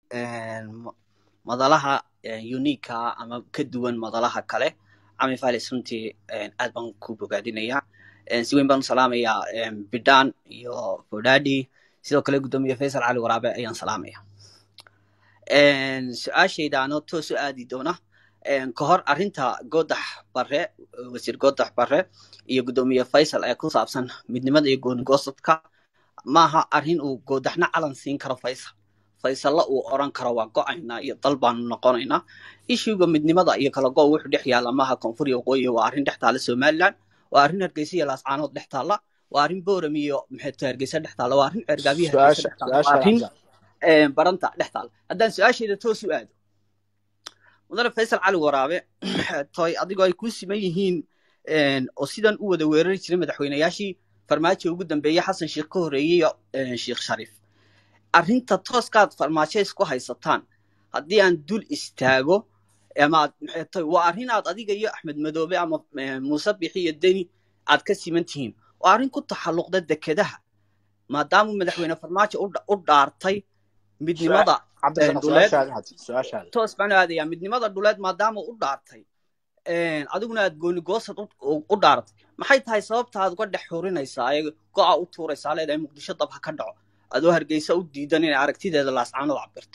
madalaha uniika ama ka duwan madalaha kale cami falis runtii aad baan ku bogaadinayaa si weyn baan u salaamayaa bidhan iyo bodadi sidoo kale guddoomiye faysal cali waraabe ayaan salaamaya su-aashayda anoo toos u aadi doona ka hor arrinta goodax bare wasiir goodax bare iyo guddoomiye faysal ee ku saabsan midnimada iyo goonigoostadka maaha arrin uu goodaxna calan siin karo faysal faysalla uu oran karo waa go-aynaa iyo dal baanu noqonaynaa ishuga midnimada iyo kala go wuxuu dhex yaalla maaha koonfur iyo waqooyi waa arrin dhex taalla somaliland waa arrin hargeysa iyo laascaanood dhex taalla waa arrin boram iyo maxayto hargeysa dhex taalla waa arrin ceergaabiya hargeysa dhex taalla waa arrin baranta dhex taalla haddaan su-aasheeda toos u aado mudane faysal cali waraabe toy adigoo ay ku siman yihiin oo sidan u wada weerari jiray madaxweynayaashii farmaajo ugu dambeeyey xasan sheekh ka horreeyey sheekh shariif arrinta tooskaad farmaajo isku haysataan haddii aan dul istaago amaad maxaytoy waa arrin aad adiga iyo axmed madoobe ama muuse bixi iyo deni aad ka siman tihiin waa arrin ku taxalluqda dekedaha maadaama madaxweyne farmaajo u dhaartay midnimada dhuleed toos baan aadayaa midnimada dhuleed maadaama u dhaartay adiguna aad gooni goosad u dhaaratay maxay tahay sababta aad uga dhex xurinaysaa ee go-a u tuuraysaa leedahay muqdisho dab ha ka dhaco adoo hargeysa u diidan inay aragtideeda laascaanood cabirto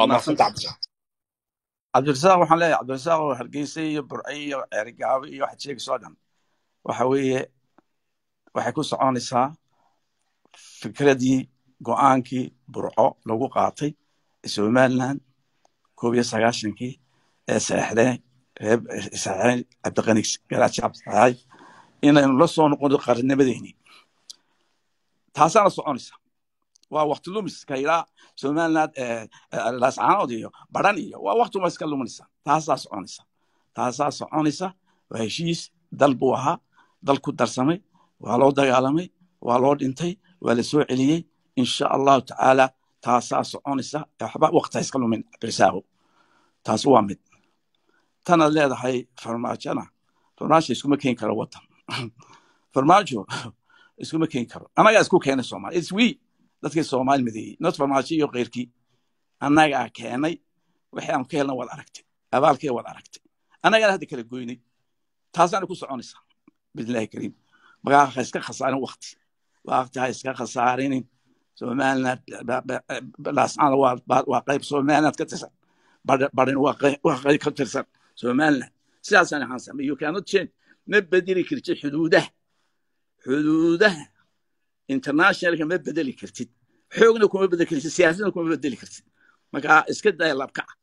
cabdirasaaq waxaan leeyahay cabdirasaaq oo hargeysa iyo burce iyo ceerigaabo iyo waxaad sheegayso dhan waxa weeye waxay ku soconaysaa fikradii go-aankii burco lagu qaatay somaliland koob iyo sagaashankii ee saxexdeen reer saxexeen cabdiqani garaajab saxay inaynu la soo noqono qarnimadeeni taasaana soconaysa waa wakti lumis kailaa somaliland laascaanood iyo baran iyo waa wakti uma iska luminaysa taasaa soconaysa taasaa soconaysa waa heshiis dal buu ahaa dal ku darsamay waa loo dagaalamay waa loo dhintay waa la soo celiyey insha allahu tacaala taasaa soconaysa waxba wakti ha iska lumin abdirisaago taas waa mid tanaad leedahay farmaajona farmaajo iskuma keeni karo wadan farmaajo iskuma keeni karo annagaa isku keenay soomaali its we dadkii soomaali mideeyey not farmaajo iyo keyrkii annagaa keenay waxay aanu ka helna waad aragtay abaalkee waad aragtay annagaana hadda kala goynay taasaana ku soconaysaa bismillahi kariim magaa ha iska khasaarin wakti wakti ha iska khasaarinin somaliland laascaana waa qayb somaliland ka tirsan barin waa qayb ka tirsan somaliland sidaasaan ahaan samay you cannot change ma bedeli kartid xuduudaha xuduudaha internationalka ma bedeli kartid xoogna kuma bedeli kartid siyaasadna kuma bedeli kartid marka iska daya labkaca